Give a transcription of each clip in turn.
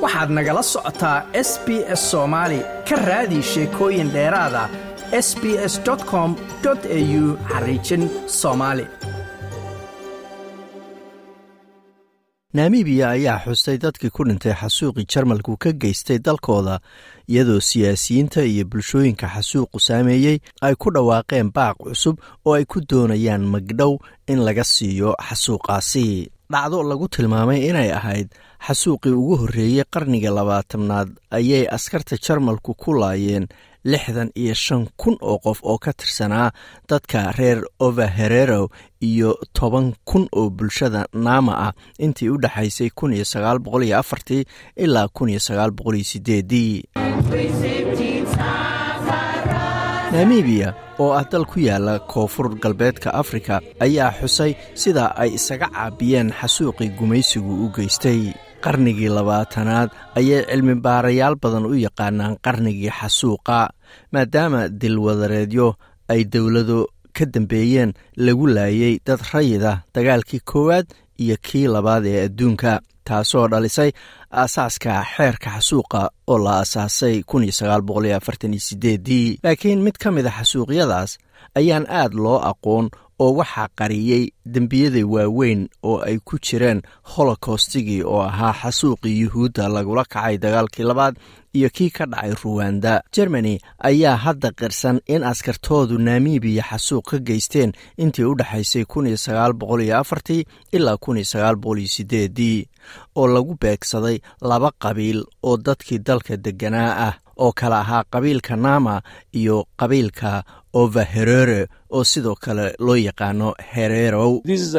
waxaad nagala socotaa s b s soomaali ka raadi sheekooyin dheeraada s b s com au xariijin soomaali namibiya ayaa xustay dadkii ku dhintay xasuuqii jarmalku ka geystay dalkooda iyadoo siyaasiyiinta iyo bulshooyinka xasuuqu saameeyey ay ku dhawaaqeen baaq cusub oo ay ku doonayaan magdhow in laga siiyo xasuuqaasi dhacdo lagu tilmaamay inay ahayd xasuuqii ugu horreeyey qarniga labaatanaad ayay askarta jarmalku ku laayeen lixdan iyo shan kun oo qof oo ka tirsanaa dadka reer overherero iyo toban kun oo bulshada naama ah intii u dhexaysay kun iyo sagaal boqol iyo afartii ilaa kun iyo sagaal boqol iyo sideedii namibiya oo ah dal ku yaala koonfur galbeedka afrika ayaa xusay sida ay isaga caabiyeen xasuuqii gumaysigu u geystay qarnigii labaatanaad ayay cilmi baarayaal badan u yaqaanaan qarnigii xasuuqa maadaama dilwadareedyo ay dowlado ka dambeeyeen lagu laayay dad rayida dagaalkii koowaad iyo kii labaad ee adduunka taasoo dhalisay aasaaska xeerka xasuuqa oo la aasaasay dii laakiin mid ka mid a xasuuqyadaas ayaan aad loo aqoon oo waxaa qariyey dembiyada waaweyn oo ay ku jireen holokostigii oo ahaa xasuuqii yuhuudda lagula kacay dagaalkii labaad iyo kii ka dhacay ruwanda jermani ayaa hadda qirsan in askartoodu namibiya xasuuq ka geysteen intii u dhexaysay ilaa dii oo lagu beegsaday laba qabiil oo dadkii dalka degganaa ah oo kale ahaa qabiilka nama iyo qabiilka overherere oo sidoo kale loo yaqaano hererow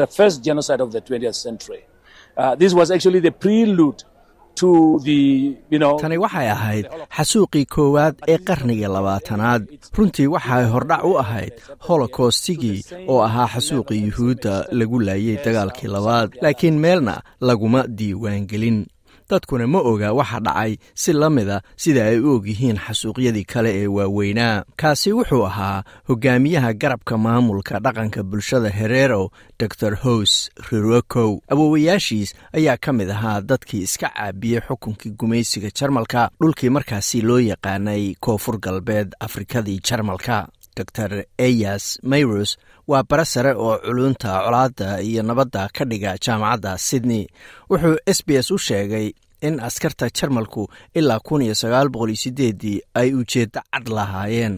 tani waxay ahayd xasuuqii koowaad ee qarniga labaatanaad runtii waxay hordhac u ahayd holokostigii oo ahaa xasuuqii yuhuudda lagu laayay dagaalkii labaad laakiin meelna laguma diiwaangelin dadkuna ma oga waxa dhacay si la mida sida ay u ogyihiin xasuuqyadii kale ee waaweynaa kaasi wuxuu ahaa hogaamiyaha garabka maamulka dhaqanka bulshada herero dor hos rirokow awoowayaashiis ayaa ka mid ahaa dadkii iska caabiyey xukunkii gumaysiga jarmalka dhulkii markaasi loo yaqaanay koonfur galbeed afrikadii jarmalka dor eyas mayros waa bare sare oo culunta colaadda iyo nabadda ka dhiga jaamacadda sydney wuxuu s b s u sheegay in askarta jarmalku ilaa kun iyo sagaal boqol iyo sideedii ay ujeeddo cad lahaayeen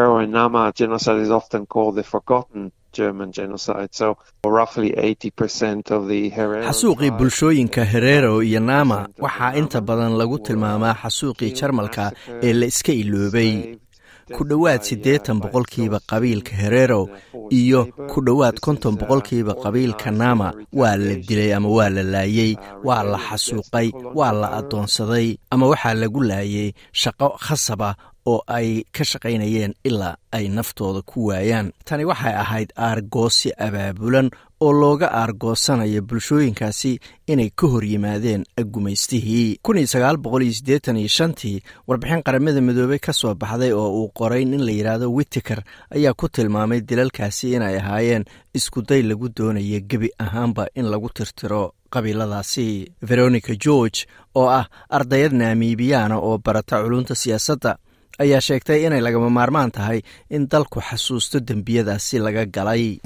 xasuuqii bulshooyinka herero iyo nama waxaa inta badan lagu tilmaamaa xasuuqii jarmalka ee la iska iloobay ku dhowaad siddeetan boqolkiiba qabiilka herero iyo ku dhowaad konton boqolkiiba qabiilka nama waa la dilay ama waa la laayey waa la xasuuqay waa la addoonsaday ama waxaa lagu laayay shaqo khasaba oo ay ka shaqaynayeen ilaa ay naftooda ku waayaan tani waxay ahayd aargoosi abaabulan oo looga aargoosanayo bulshooyinkaasi inay ka hor yimaadeen gumaystihii tii warbixin qaramada midoobey ka soo baxday oo uu qoray nin la yidhaahdo witiker ayaa ku tilmaamay dilalkaasi inay ahaayeen iskuday lagu doonaya gebi ahaanba in lagu tirtiro qabiiladaasi veronica george oo ah ardayad namibiyaana oo barata culunta siyaasadda ayaa sheegtay inay lagama maarmaan tahay in dalku xasuusto dembiyadaasi laga galay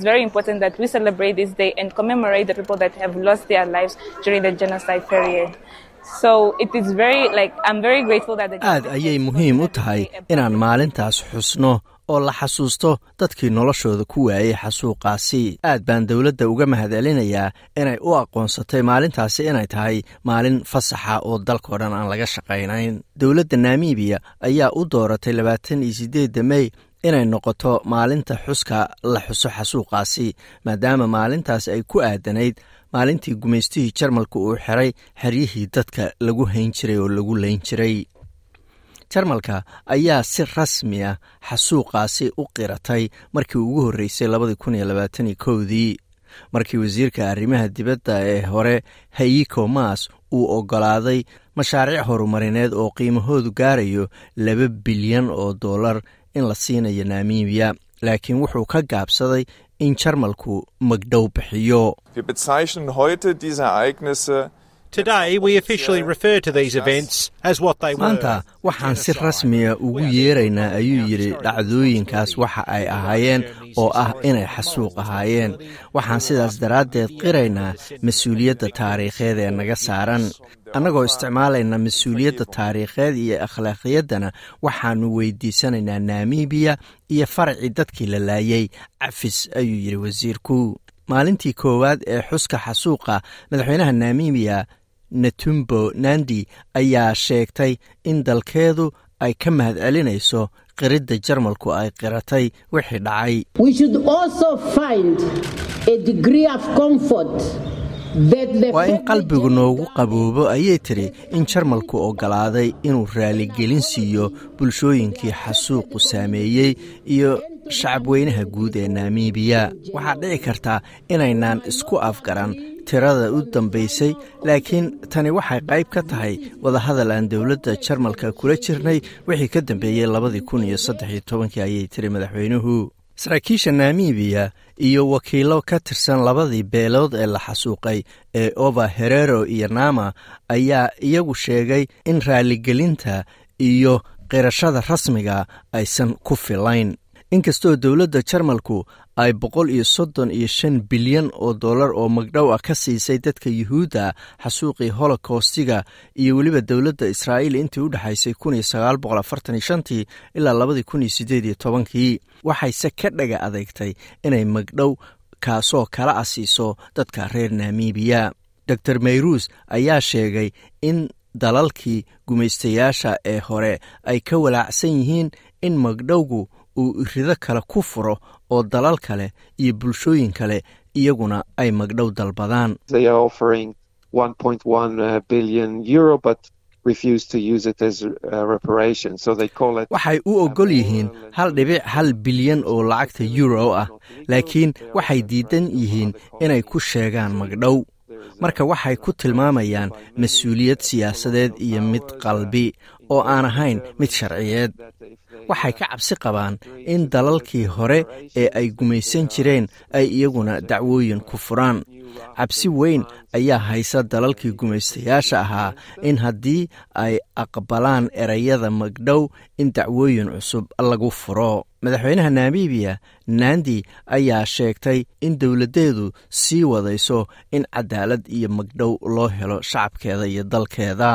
aad ayay muhiim u tahay inaan maalintaas xusno oo la xasuusto dadkii noloshooda ku waayey xasuuqaasi aad baan dowladda uga mahadcelinayaa inay u aqoonsatay maalintaasi inay tahay maalin fasaxa oo dalkao dhan aan laga shaqaynayn dowladda namibiya ayaa u dooratay labaatan iyo sideedda mey inay noqoto maalinta xuska la xuso xasuuqaasi maadaama maalintaas ay ku aadanayd maalintii gumaystihii jarmalka uu xiray xeryihii dadka lagu hayn jiray oo lagu layn jiray jarmalka ayaa si rasmi ah xasuuqaasi u qiratay markii ugu horreysay dii markii wasiirka arrimaha dibadda ee hore hayiko mas uu oggolaaday mashaariic horumarineed oo qiimahoodu gaarayo laba bilyan oo dollar in la siinayo namibiya laakiin wuxuu ka gaabsaday in jarmalku magdhow bixiyo maanta waxaan si rasmiya ugu yeeraynaa ayuu yidhi dhacdooyinkaas waxa ay ahaayeen oo ah inay xasuuq ahaayeen waxaan sidaas daraaddeed qiraynaa mas-uuliyadda taariikheed ee naga saaran annagoo isticmaalayna mas-uuliyadda taariikheed iyo akhlaaqiyaddana waxaannu weydiisanaynaa namibiya iyo faracii dadkii la laayay cafis ayuu yidhi wasiirku maalintii koowaad ee xuska xasuuqa madaxweynaha namibiya netumbo nandi ayaa sheegtay in dalkeedu ay ka mahad celinayso qiridda jarmalku ay qiratay wixii dhacay waa in qalbigu noogu qaboobo ayay tidhi in jarmalku oggolaaday inuu raaligelin siiyo bulshooyinkii xasuuqu saameeyey iyo shacabweynaha guud ee namibiya waxaa dhici kartaa inaynaan isku afgaran tirada u dambaysay laakiin tani waxay qayb ka tahay wadahadal aan dowladda jarmalka kula jirnay wixii ka dambeeyey labadii kun iyo saddex iyo tobankii ayay tiri madaxweynuhu saraakiisha namibiya iyo wakiilo ka tirsan labadii beelood ee la xasuuqay ee ova herero iyo nama ayaa iyagu sheegay in raaligelinta iyo qirashada rasmiga aysan ku filayn inkastoo dowladda jarmalku ay boqol iyo soddon iyo shan bilyan oo dollar oo magdhow ah ka siisay dadka yuhuudda xasuuqii holokostiga iyo weliba dowladda israa'iil intii u dhexaysay kun iyo sagaal boqol afartan iyo shantii ilaa labadii kun iyo siddeed iyo tobankii waxayse ka dhaga adeegtay inay magdhow kaasoo kala asiiso dadka reer namibiya dor mayruus ayaa sheegay in dalalkii gumaystayaasha ee hore ay ka walaacsan yihiin in magdhowgu uu rido kale ku furo oo dalal kale iyo bulshooyin kale iyaguna ay magdhow dalbadaan waxay u oggol yihiin hal dhibic hal bilyan oo lacagta euro ah laakiin waxay diidan yihiin inay ku sheegaan magdhow marka waxay ku tilmaamayaan mas-uuliyad siyaasadeed iyo mid qalbi oo aan ahayn mid sharciyeed waxay ka cabsi qabaan in dalalkii hore ee ay gumaysan jireen ay iyaguna dacwooyin ku furaan cabsi weyn ayaa haysa dalalkii gumaystayaasha ahaa in haddii ay aqbalaan erayada magdhow in dacwooyin cusub lagu furo madaxweynaha namibiya nandi ayaa sheegtay in dowladdeedu sii wadayso in cadaalad iyo magdhow loo helo shacabkeeda iyo dalkeeda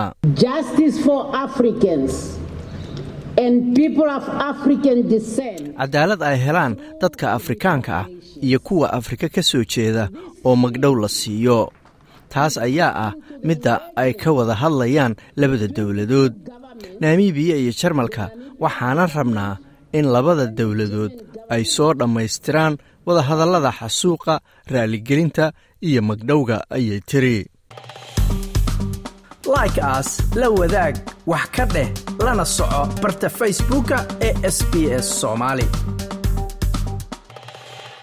cadaalad ay helaan dadka afrikaanka ah iyo kuwa afrika ka soo jeeda oo magdhow la siiyo taas ayaa ah midda ay ka wada hadlayaan labada dowladood namibiya iyo jarmalka waxaana rabnaa in labada dowladood ay soo dhammaystiraan wadahadallada xasuuqa raaligelinta iyo magdhowga ayay tiri like aas la wadaag wax ka dheh lana soco barta facebooka ee sb s soomaali